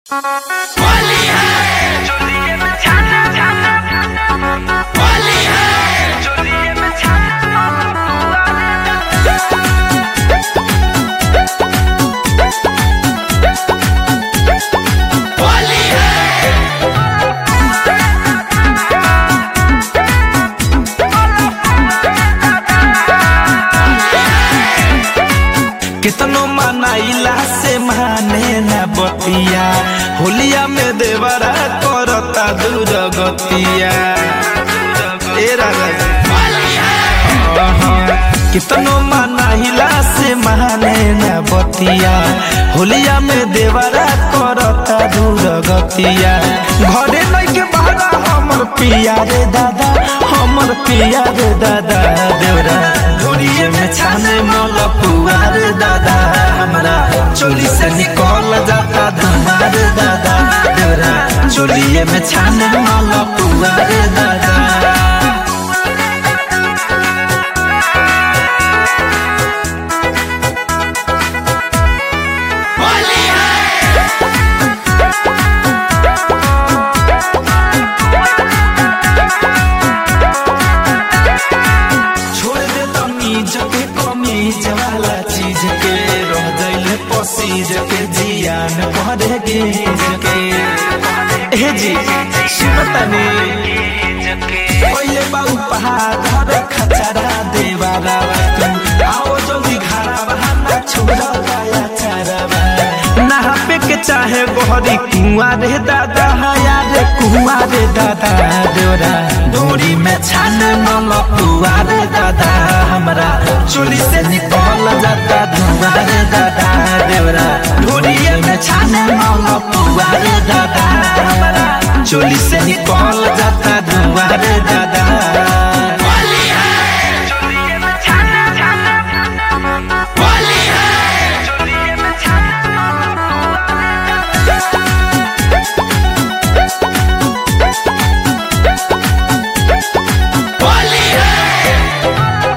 होली है चोलिए में छाना छाना होली है चोलिए में छाना होली है कितनो मनाइला से माने न बतिया होलिया में देवरा करता दूर गतिया ए राजा होली है कितनो मनाइला से माने न बतिया होलिया में देवरा करता दूर गतिया घरे नहीं के बाहर हमर पिया रे दादा हमर पिया रे दादा देवरा धोरिए में छाने मल पुआ रे दादा हमरा चोली से निकल जाता धमार दादा देवरा चोलिए में छाने मल पुआ रे दादा होली है छोड़ दे तमीज के कमीज वाला चीज के रह जाइले पसीज के जियान भरे गेज के हे जी सुनतनी पहिले बाऊ पहाड़ खचरा देवारा तू आओ जल्दी घरा बहाना छोड़ा पाया चारा नहापे के चाहे गोहरी कुआं रे दादा हया रे कुआं रे दादा डोरा डोरी में छान मल कुआ रे दादा हमरा चोली से निकल जाता धुआं रे दादा देवरा डोरी में छान मल कुआ रे दादा हमरा चोली से निकल जाता धुआं रे दादा होली है चोलिए में छाना छाना होली है चोलिए में छाना होली है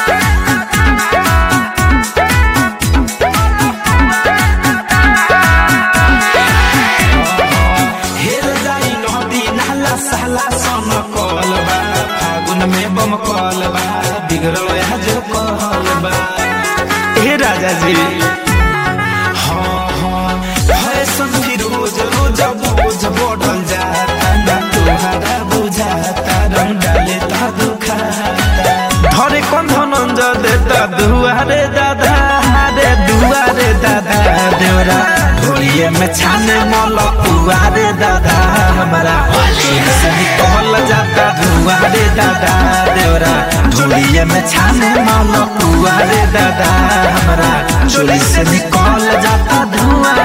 हेर जाई नदी नाला साला सन कलबा फागुन में बम कलबा बिगड़ल आज कहलबा हे राजा जी हाँ हाँ फैशन फिरोज रोज बोझ बढ़ल जाता ना तोहरा बुझाता रंग डाले ता दुखाता धरे कौन धनंज देता दुआरे दादा रे दुआरे दादा देवरा ढोलिए में छाने मल पुआरे दादा हमारा चोली से निकल जाता धुआरे दादा देवरा ढोलिए में छाने मल पुआरे दादा हमारा चोली से निकल जाता धुआं